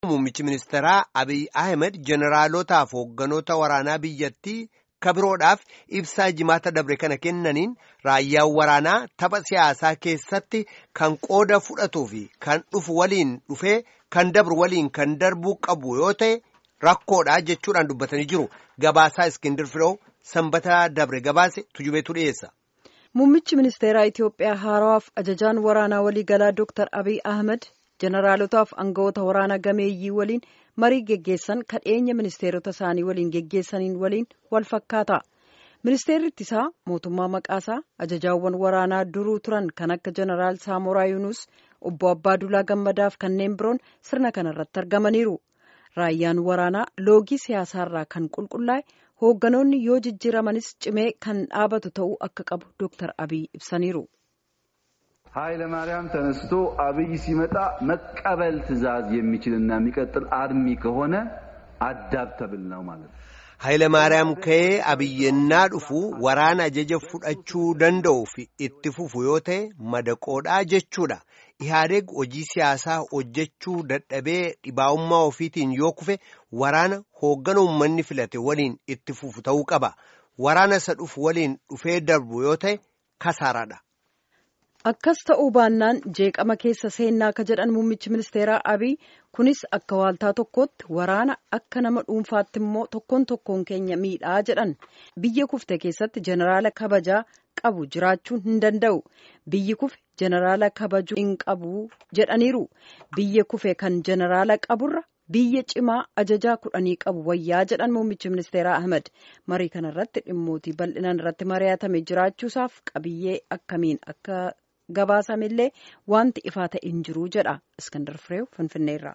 Muummichi ministeeraa Abiy Ahmed jeneraalootaaf hoogganoota waraanaa biyyattii kabiroodhaaf ibsaa jimaata dabre kana kennaniin raayyaan waraanaa tapha siyaasaa keessatti kan qooda fudhatuu fi kan dhufu waliin dhufee kan dabru waliin kan darbuu qabu yoo ta'e rakkoodha jechuudhaan dubbatanii jiru. Gabaasaa Iskindir Firoo sanbata dabre gabaase tujubeetu dhiyeessa. Muummichi ministeeraa Itoophiyaa haarawaaf ajajaan waraanaa waliigalaa Dr. Abiy Ahmed jeneraalotaaf aangawoota waraanaa gameeyyii waliin marii geggeessan kadheenya ministeerota isaanii waliin geggeessaniin waliin wal fakkaata. Ministeerri ittisaa mootummaa maqaasaa ajajaawwan waraanaa duruu turan kan akka jeneraal Saamoraa Yuunus obbo Abbaadulaa Gammadaaf kanneen biroon sirna kanarratti argamaniiru. Raayyaan waraanaa loogii siyaasaarraa kan qulqullaa'e hoogganoonni yoo jijjiiramanis cimee kan dhaabatu ta'uu akka qabu Dr. Abiy ibsaniiru. ኃይለ ማርያም ተነስቶ አብይ ሲመጣ መቀበል ትዕዛዝ የሚችልና የሚቀጥል አርሚ ከሆነ አዳፕተብል ነው ማለት ነው። ኃይለ ማርያም ka'ee abiyyennaa dhufu waraana ajaja fudhachuu danda'u fi itti fufu yoo ta'e madaqoodhaa jechuudha. Ihaadeeg hojii siyaasaa hojjechuu dadhabee dhibaa'ummaa ofiitiin yoo kufe waraana hooggana uummanni filate waliin itti fufu ta'uu qaba. Waraana isa dhufu waliin dhufee darbu yoo ta'e kasaaraadha. Akkas ta'uu baannaan jeeqama keessa seennaa ka jedhan muummichi ministeeraa Abiy kunis akka waaltaa tokkootti waraana akka nama dhuunfaatti immoo tokkoon tokkoon keenya miidhaa jedhan biyya kufte keessatti jeneraala kabajaa qabu jiraachuu hin danda'u biyyi kufe jeneraala kabajuu hin qabu jedhaniiru biyya kufe kan jeneraala qaburra biyya cimaa ajajaa kudhanii qabu wayyaa jedhan muummichi ministeeraa Ahmed marii kanarratti dhimmootii bal'inaan irratti mari'atame jiraachuusaaf qabiyyee akkamiin akka gabaasamillee wanti ifaa ta'e hin jiru jedha iskandar fireew finfinneerraa.